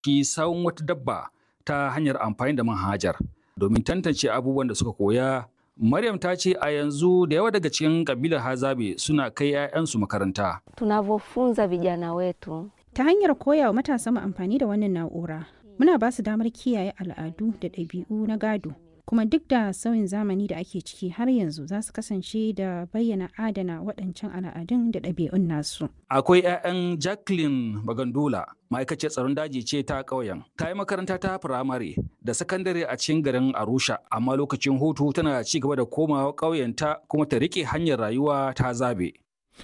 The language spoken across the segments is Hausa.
ki sawun wata dabba ta hanyar amfani da manhajar domin tantance abubuwan da suka koya. Maryam ta ce a yanzu da yawa daga cikin kabilar Hazabe suna kai 'ya'yansu makaranta. Tunavyofunza vijana wetu Ta hanyar koya wa matasa mu amfani da wannan na'ura, muna ba su damar kiyaye al'adu da ɗabi'u na gado. Kuma duk da sauyin zamani da ake ciki har yanzu za su kasance da bayyana adana waɗancan al'adun da ɗabi'un nasu. Akwai 'ya'yan Jacqueline Bagandola, ma'aikaciyar tsaron daji ce ta ƙauyen. Ta yi makaranta ta firamare da sakandare a cikin garin Arusha, amma lokacin hutu tana ci gaba da komawa ƙauyenta kuma ta riƙe hanyar rayuwa ta zabe.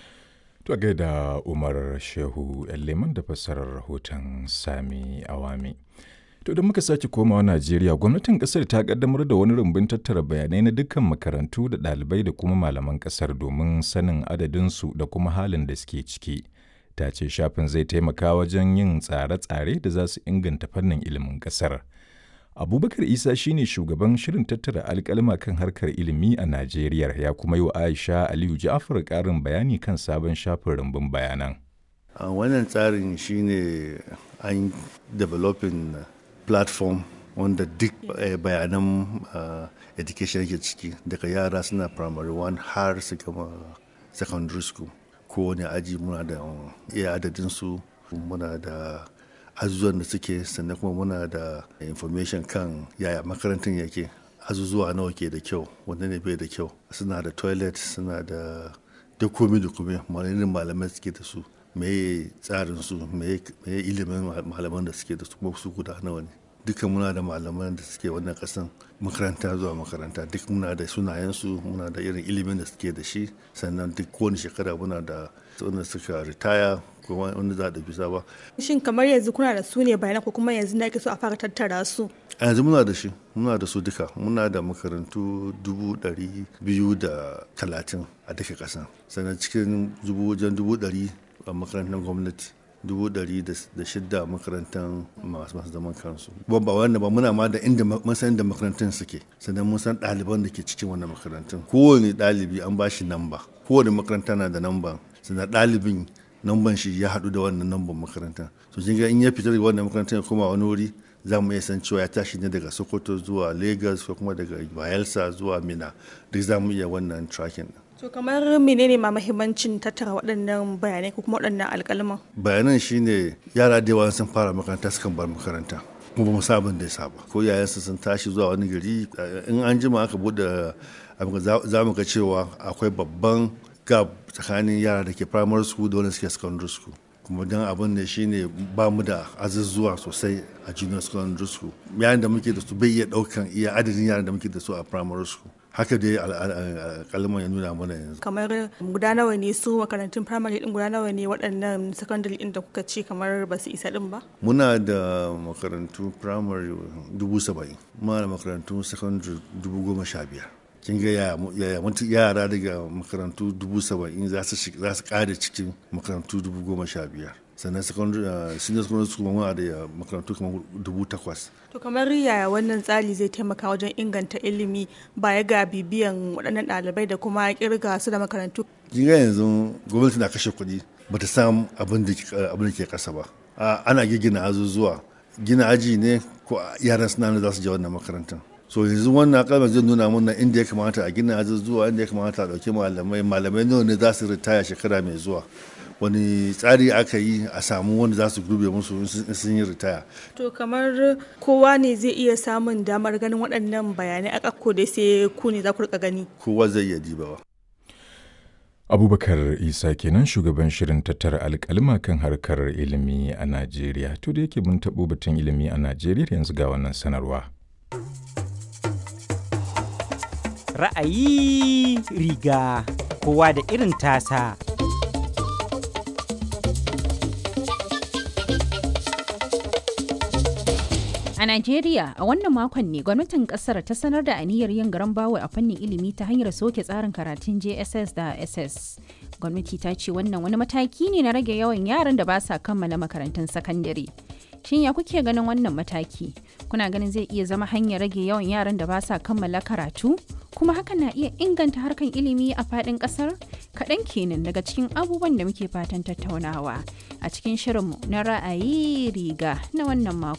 To gaida Umar Shehu Leman da fassarar rahoton Sami Awami. To da muka sake komawa Najeriya, gwamnatin kasar ta kaddamar da wani rumbun tattara bayanai na dukkan makarantu da ɗalibai da kuma malaman kasar domin sanin adadinsu da kuma halin da suke ciki. Ta ce shafin zai taimaka wajen yin tsare-tsare da za su inganta fannin ilimin kasar. Abubakar Isa shine shugaban shirin tattara alkalma kan harkar ilimi a Najeriya ya kuma yi wa Aisha Aliyu Ja'far ƙarin bayani kan sabon shafin rumbun bayanan. Uh, wannan tsarin shine an developing platform wanda duk uh, bayanan uh, education yake ciki daga yara suna primary one har su gama secondary school kowane aji muna da iya adadinsu muna da azuzuwan da suke sannan kuma muna da information kan yaya makarantar yake azuzuwa nawa ke da kyau wanda ne bai da kyau suna da toilet suna da duk komi da kome malamin malamai suke da su meye tsarin su meye ilimin malaman da suke da su kuma su guda nawa ne duka muna da malaman da suke wannan kasan makaranta zuwa makaranta duk muna da sunayensu muna da irin ilimin da suke da shi sannan duk kowane shekara muna da wanda suka ritaya ko wanda za a bisa ba. Shin kamar yanzu kuna da su ne bayanan ko kuma yanzu na so a fara tattara su? A yanzu muna da shi, muna da su duka, muna da makarantu dubu ɗari biyu da talatin a duka ƙasa. Sannan cikin dubu wajen dubu ɗari a makarantar gwamnati. dubu ɗari da shidda makarantar masu masu zaman kansu ba ba wanda ba muna ma da inda mun san inda makarantun suke sannan mun san ɗaliban da ke cikin wannan makarantun kowane ɗalibi an ba shi namba kowane makaranta na da namba sannan ɗalibin namban shi ya haɗu da wannan namban makaranta to kin ga in ya fita daga wannan makarantar ya koma wani wuri za mu iya san cewa ya tashi ne daga sokoto zuwa lagos ko kuma daga bayelsa zuwa mina duk za mu iya wannan tracking To kamar menene ma mahimmancin tattara waɗannan bayanai ko kuma waɗannan alƙalman? Bayanan shine yara da yawa sun fara makaranta sukan bar makaranta. kuma ba mu sabon da ya saba ko yayansu sun tashi zuwa wani gari in an jima aka bude za mu ga cewa akwai babban gap tsakanin yara da ke primary school da wanda suke secondary school kuma don abin da shine ba mu da azuzuwa sosai a junior secondary school yayin da muke da su bai iya daukan iya adadin yaran da muke da su a primary school haka dai kalman ya nuna mana yanzu kamar guda nawa ne su makarantun primary din guda nawa ne waɗannan secondary din da kuka ce kamar ba su isa din ba muna da makarantu primary dubu saba'in muna da makarantu secondary dubu goma sha biyar kin ga yaya yara daga makarantu dubu saba'in za su kare cikin makarantu dubu goma sha biyar sannan secondary senior secondary school muna da makarantu kamar dubu takwas to kamar yaya wannan tsari zai taimaka wajen inganta ilimi baya ga bibiyan waɗannan ɗalibai da kuma kirga su da makarantu kin ga yanzu gwamnati na kashe kuɗi ba ta samu abin da ke ƙasa ba ana gina azuzuwa gina aji ne ko yaran suna za su je wannan makarantar so yanzu wannan kalmar zai nuna mana inda ya kamata a gina azuzuwa inda ya kamata a ɗauki malamai malamai nawa ne za su ritaya shekara mai zuwa wani tsari aka yi a samu wanda za su gurbe musu sun yi ritaya. To kamar kowa ne zai iya samun damar ganin waɗannan bayanai a ƙakko dai sai ku ne za ku rika gani. Kowa zai iya dibawa. Abubakar Isa kenan shugaban shirin tattara alkalma kan harkar ilimi a Najeriya. To da yake mun taɓo batun ilimi a Najeriya yanzu ga wannan sanarwa. Ra'ayi riga kowa da irin tasa. A Najeriya, a wannan makon ne gwamnatin kasar ta sanar da aniyar yin garan bawa a fannin ilimi ta hanyar soke tsarin karatun JSS da SS. Gwamnati ta ce wannan wani mataki ne na rage yawan yaran da ba sa kammala makarantun sakandare. Shin ya kuke ganin wannan mataki? Kuna ganin zai iya zama hanyar rage yawan yaran da ba sa kammala karatu? Kuma hakan na iya inganta harkan ilimi a faɗin ƙasar? kaɗan kenan daga cikin abubuwan da muke fatan tattaunawa a cikin shirinmu na ra'ayi riga na wannan mako